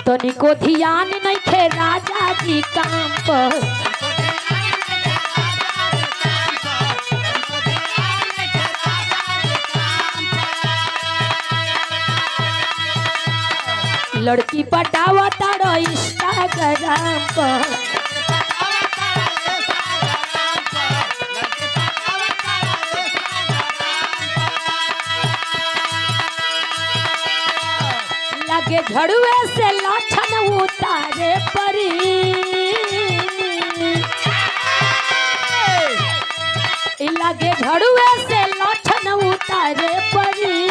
तनिको ध्यान नहीं खे राजा जी काम पर लड़की पटावा तारो इंस्टाग्राम पर लगे झड़ुए से लाछन उतारे परी लगे झड़ुए से लाछन उतारे परी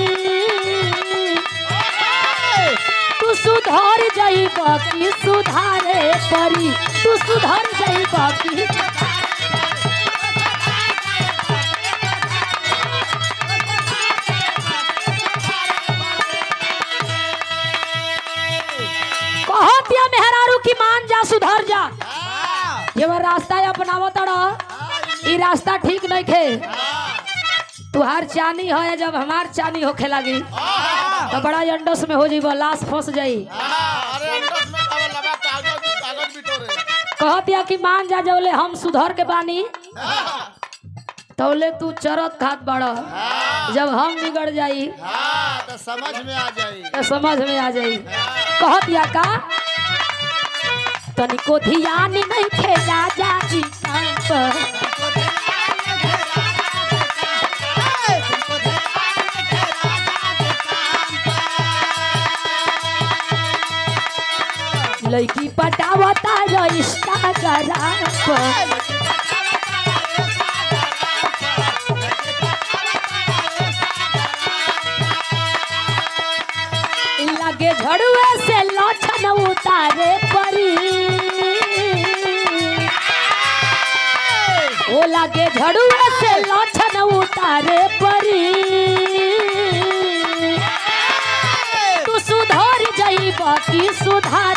तू सुधर जाइब कि सुधारे परी तू सुधर जाइब कि कहत या मेहरारू की मान जा सुधर जा ये वो रास्ता अपनावत रह ई रास्ता ठीक नहीं खे तुहार चानी है जब हमार चानी होखे लगी तो बड़ा अंडस में हो जाइब लाश फंस जाई अरे अंडस में कागज लगा कागज कागज बिटोरे कहत या कि मान जा जौले हम सुधर के बानी तौले तू चरत खात बड़ जब हम बिगड़ जाई हाँ तो समझ में आ जाई तो समझ में आ जाई कहत या का तनिको ध्यान नहीं खे राजा जी काम पर लड़की पटावता रो इंस्टाग्राम पर लगे झड़ुए से लक्षण उतारे परी ओ लगे झड़ुए से लक्षण उतारे परी तू सुधर जाइब कि सुधार